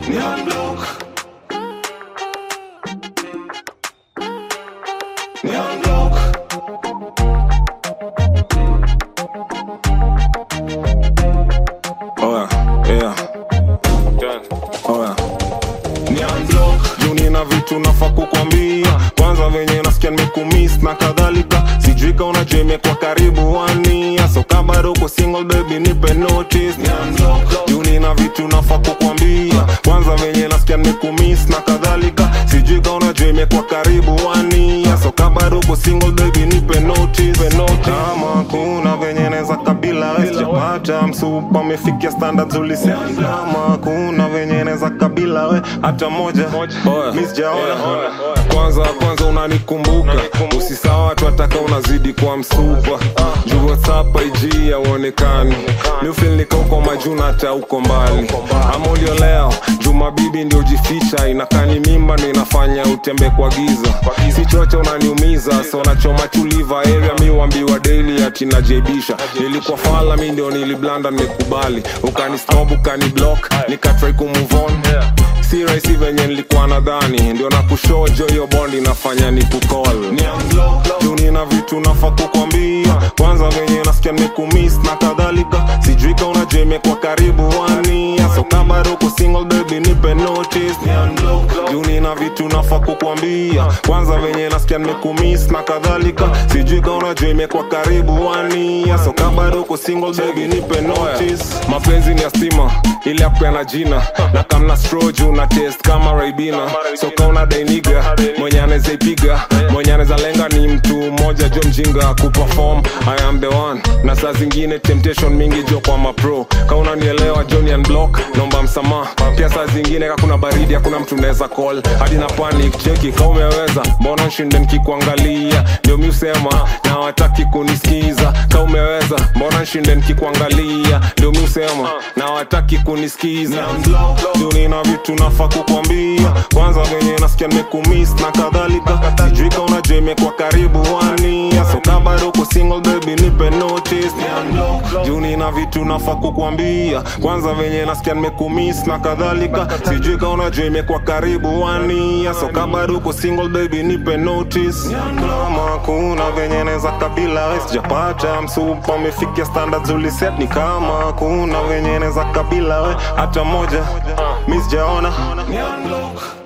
ni unblock ni unblock Oya, yeah. Oya. ni unblock juu nina vitu nafaa kukwambia kwanza venye nasikia nimekumiss na kadhalika sijui ka unajua imekuwa karibu wania so kama bado uko single baby nipe notice ni unblock juu nina vitu nafaa kukwambia kwanza venye nasikia nimekumiss na kadhalika sijui ka unajua imekuwa karibu wania so kama bado uko single baby nipe notice kama kuna venye neza kabila we sijapata msupa amefikia standards ulisema kama kuna venye neza kabila we hata moja mi sijaona kwanza kwanza unanikumbuka usisawa watu wataka unazidi kwa msupa juu whatsapp ig auonekani miufil nikauko majuna hata uko mbali ama ulioleo jumabibi ndio jificha inakani mimba ndo inafanya utembe kwa giza si chocha unaniumiza so nachoma tuliva area mi uambiwa daily ati najaibisha nilikuwa fala mi ndio niliblanda nimekubali ukanisnob ukaniblock nikatrai kumove on si rahisi venye nilikuwa nadhani ndio nakushojo hiyo bondi inafanya ni kukol ni unblock juu nina vitu nafaa kukwambia kwanza venye nasikia nimekumiss na kadhalika sijui ka unajua imekuwa karibu wania so kama bado uko single baby nipe notice ni unblock juu nina vitu nafaa kukwambia kwanza venye nasikia nimekumiss na kadhalika sijui ka unajua imekuwa karibu wania so kama bado uko single baby nipe notice mapenzi ni ya stima ile ya kupeana jina na kamna stro juu na test kama raibina so kauna dainiga mwenye anaweza ipiga mwenye anaweza lenga ni mtu mmoja jo mjinga kuperform i am the one na saa zingine temptation mingi jo kwa mapro kauna nielewa jonian block nomba msamaha pia saa zingine kakuna baridi hakuna mtu naweza call hadi na panic cheki ka umeweza mbona nshinde nikikuangalia ndio mi usema na wataki kunisikiza ka umeweza mbona nshinde nikikuangalia ndio mi usema na wataki kunisikiza juu nina vitu nafaa kukwambia kwanza venye nasikia nimekumiss na kadhalika sijui ka unajua imekuwa karibu wania so kama bado uko single baby nipe notice juu nina vitu nafaa kukwambia kwanza venye nasikia nimekumiss na kadhalika sijui ka unajua imekuwa karibu wania so kama bado uko single baby nipe notice kama kuna venye neza kabila we sijapata msupa amefikia standards uliset ni kama kuna venye neza kabila we hata moja mi sijaona ni unblock